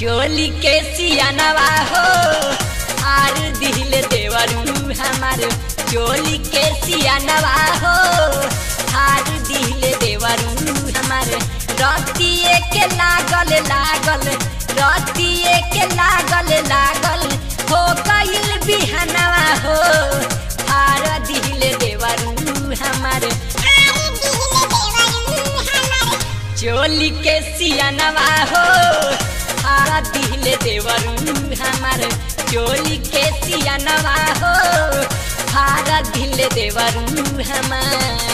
चोली के सियानवा हो आर दिल देवरू हमार चोली के सियानवा हो आर दिल देवरू हमार रतिए के लागल लागल रतिए के लागल लागल हो गइल बिहनवा हो आर दिल देवरू हमार चोली के सियानवा हो हारा दिल देवरू हमार चोली के सियानवा हो हारा दिल देवरू हमार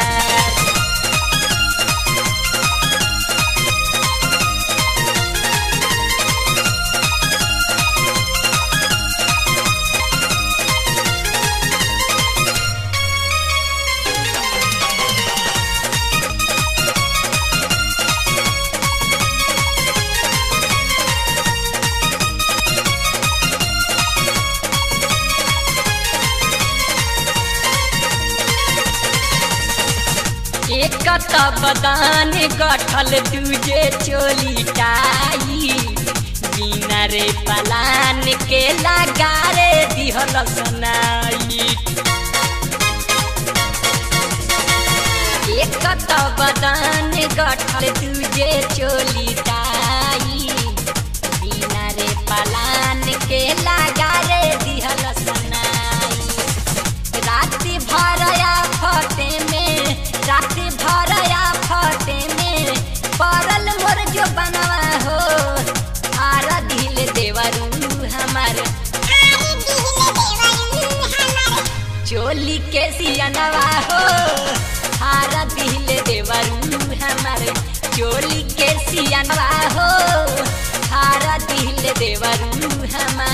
एक त बदान गठल दूजे चोली टाई बिना रे पलान के लगारे दिहल सुनाई एक त बदान गठल दूजे चोली टाई बिना रे पलान के लगारे दिहल सुनाई राति भरया फटे में राति भरया फटे में परल मोर जो बनवा हो आरा दिल देवरू हमार चोली के सियनवा हो हारा दिल देवरू हमार चोली के सियनवा हो हारा दिल देवरू हमार